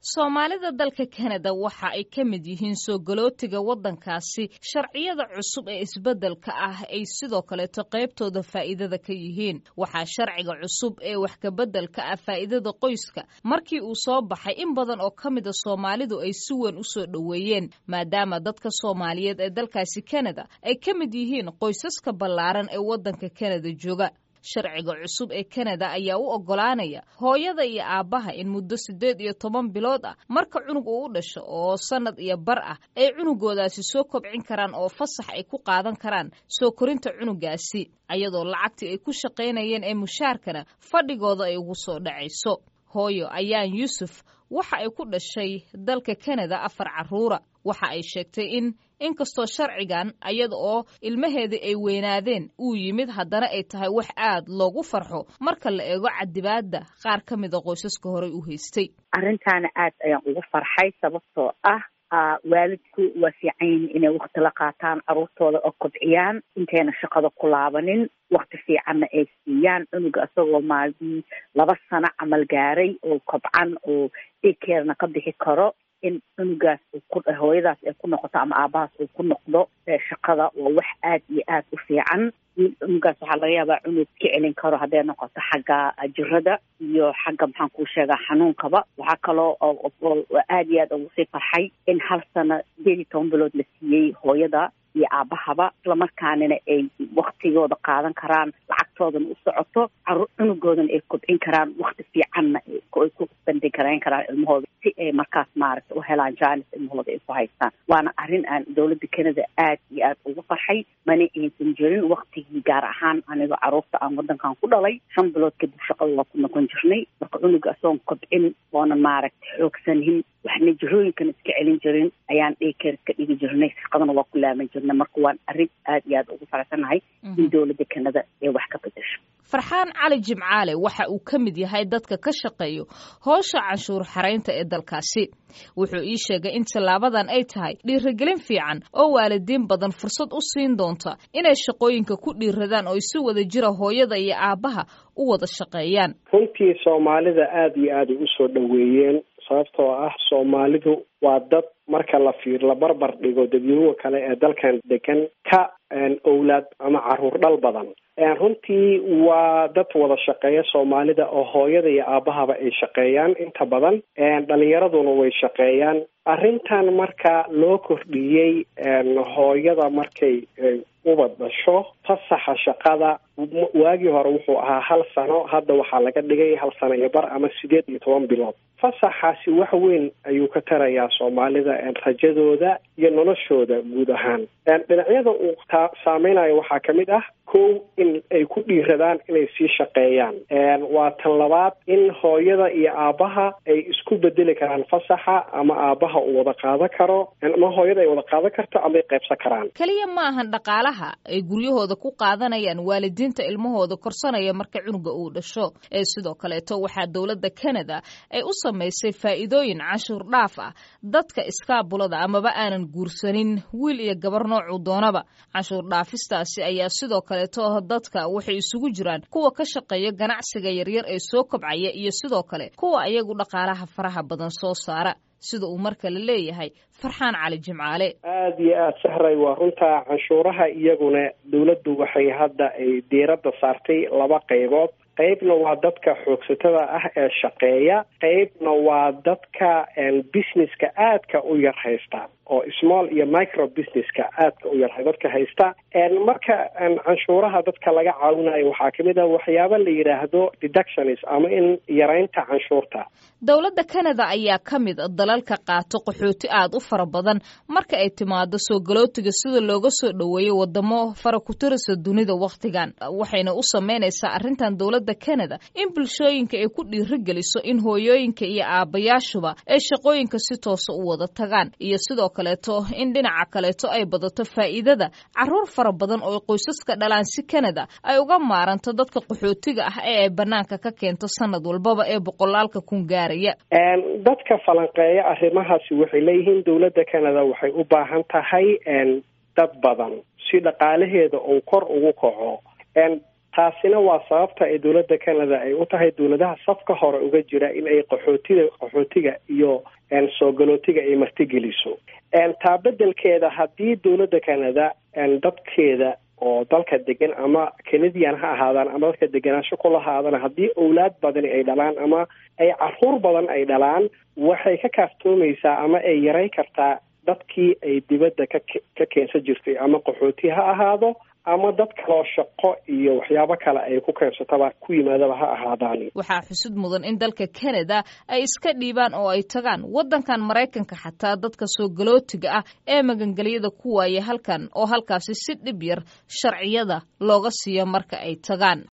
soomaalida dalka kanada waxa ay ka mid yihiin soo galootiga waddankaasi sharciyada cusub ee isbeddelka ah ay sidoo kaleeto qaybtooda faa'iidada ka yihiin waxaa sharciga cusub ee wax kabeddelka ah faa'iidada qoyska markii uu soo baxay in badan oo ka mida soomaalidu ay si weyn u soo dhoweeyeen maadaama dadka soomaaliyeed ee dalkaasi kanada ay ka mid yihiin qoysaska ballaaran ee waddanka kanada jooga sharciga cusub ee kanada ayaa u oggolaanaya hooyada iyo aabbaha in muddo siddeed iyo toban bilood ah marka cunug uu u dhasho oo sannad iyo bar ah ay cunugoodaasi soo kobcin karaan oo fasax ay ku qaadan karaan soo korinta cunugaasi ayadoo lacagtii ay ku shaqaynayeen ee mushaarkana fadhigooda ay ugu soo dhacayso hooyo ayaan yuusuf waxa ay ku dhashay dalka kanada afar carruura waxa ay sheegtay in inkastoo sharcigan ayada oo ilmaheedii ay weynaadeen uu yimid haddana ay tahay wax aad loogu farxo marka la eego cadibaadda qaar ka mida qoysaska horey u haystay arrintaana aad ayaan ugu farxay sababtoo ah waalidku waa fiican yihin inay wakti la qaataan carruurtooda oo kobciyaan intayna shaqada ku laabanin wakti fiicanna ay siiyaan cunuga isagoo maalmii laba sano camal gaaray oo kobcan oo daykeerna ka bixi karo in cunugaas hooyadaas ay ku noqoto ama aabahaas uu ku noqdo shaqada waa wax aad iyo aad u fiican cunugaas waxaa laga yaabaa cunug ka celin karo hadday noqoto xagga jirada iyo xagga maxaan kuu sheegaa xanuunkaba waxaa kaloo aad iyo aad ugu sii farxay in hal sano sideed iyo toban bilood la siiyey hooyada iyo aabahaba islamarkaanina ay waktigooda qaadan karaan lacagtoodana u socoto cunugoodana ay kobcin karaan wakti fiicanna ay ku bandhigarayn karaan ilmahooda si ay markaas maaragta u helaan jaanis ilmahooda ay ku haystaan waana arrin aan dowladda kanada aad iyo aad ugu farxay mana aysan jirin waktigii gaar ahaan anigoo carruurta aan waddankan ku dhalay shan bilood kadib shaqada waa ku noqon jirnay marka cunuga asoon kobcin oonan maaragta xoogsanin waxna jirooyinkan iska celin jirin ayaan dhaykeer iska dhigi jirnay shaqadana waa ku laaban jirnay marka waan arrin aad iyo aad ugu faraxsanahay in dowladda kanada ay wax ka bedesho farxaan cali jimcaale waxa uu ka mid yahay dadka ka shaqeeyo howsha canshuur xaraynta ee dalkaasi wuxuu ii sheegay in tallaabadan ay tahay dhiirigelin fiican oo waalidiin badan fursad u siin doonta inay shaqooyinka ku dhiiradaan oo si wada jira hooyada iyo aabbaha u wada shaqeeyaan runtii soomaalida aada iyo aada ay usoo dhoweeyeen sababtoo ah soomaalidu waa dad marka la fiir la barbar dhigo dadweynuha kale ee dalkan degan ka owlaad ama caruur dhal badan runtii waa dad wada shaqeeya soomaalida oo hooyada iyo aabahaba ay shaqeeyaan inta badan dhalinyaraduna way shaqeeyaan arrintan marka loo kordhiyey hooyada markay ubad dhasho fasaxa shaqada waagii hore wuxuu ahaa hal sano hadda waxaa laga dhigay hal sano iyo bar ama sideed iyo toban bilood fasaxaasi wax weyn ayuu ka tarayaa soomaalida rajadooda iyo noloshooda guud ahaan dhinacyada uu taa saameynayo waxaa ka mid ah kow in ay ku dhiiradaan inay sii shaqeeyaan waa tan labaad in hooyada iyo aabbaha ay isku bedeli karaan fasaxa ama aabbaha uu wada qaadan karo ama hooyada ay wada qaadan karto ama ay qaybsan karaan keliya ma ahan dhaqaalaha ay guryahooda ku qaadanayaan waalidiinta ilmahooda korsanaya marka cunuga uu dhasho ee sidoo kaleeto waxaa dowladda kanada ay u samaysay faa'iidooyin canshuur dhaaf ah dadka iskaabulada amaba aanan guursanin wiil iyo gabar noocuu doonaba canshuur dhaafistaasi ayaa sidoo kaleeto dadka waxay isugu jiraan kuwa ka shaqeeya ganacsiga yaryar ee soo kobcaya iyo sidoo kale kuwa ayagu dhaqaalaha faraha badan soo saara sida uu mar kale leeyahay farxaan cali jimcaale aada iyo aada sahray waa runtaa canshuuraha iyaguna dowladdu waxay hadda ay diiradda saartay laba qaybood qaybna waa dadka xoogsatada ah ee shaqeeya qaybna waa dadka businesska aadka u yar haysta oo small iyo micro businesska aadka u yar dadka haysta marka canshuuraha dadka laga caawinayo waxaa kamid ah waxyaaba la yidhaahdo deductions ama in yaraynta canshuurta dowladda kanada ayaa ka mid dalalka qaato qaxooti aad u fara badan marka ay timaado soo galootiga sida looga soo dhoweeyo wadamo fara ku tirisa dunida wakhtigan waxayna u sameynaysaa arrintan dowladda kanada in bulshooyinka ay ku dhiirigeliso in hooyooyinka iyo aabbayaashuba ay shaqooyinka si toosa u wada tagaan iyo sidoo kaleeto in dhinaca kaleeto ay badato faa'iidada caruur fara badan oo qoysaska dhalaan si kanada ay uga maaranto dadka qaxootiga ah ee ay banaanka ka keento sanad walbaba ee boqolaalka kun gaaraya dadka falanqeeya arrimahaasi waxay leeyihiin dowladda kanada waxay u baahan tahay dad badan si dhaqaalaheeda uu kor ugu kaco taasina waa sababta ay dowladda canada ay u tahay dowladaha safka hore uga jira in ay qaxootiga qaxootiga iyo soo galootiga ay martigeliso taa bedelkeeda haddii dowladda canada dadkeeda oo dalka degan ama canadian ha ahaadaan ama dadka deganaansho ku lahaadaan haddii owlaad badani ay dhalaan ama ay caruur badan ay dhalaan waxay ka kaaftoomaysaa ama ay yaray kartaa dadkii ay dibadda ka ka keensan jirtay ama qaxooti ha ahaado ama dad kaloo shaqo iyo waxyaabo kale ay ku keensataba ku yimaadaba ha ahaadaan waxaa xusud mudan in dalka canada ay iska dhiibaan oo ay tagaan waddankan maraykanka xataa dadka soo galootiga ah ee magangelyada ku waaya halkan oo halkaasi si dhib yar sharciyada looga siiyo marka ay tagaan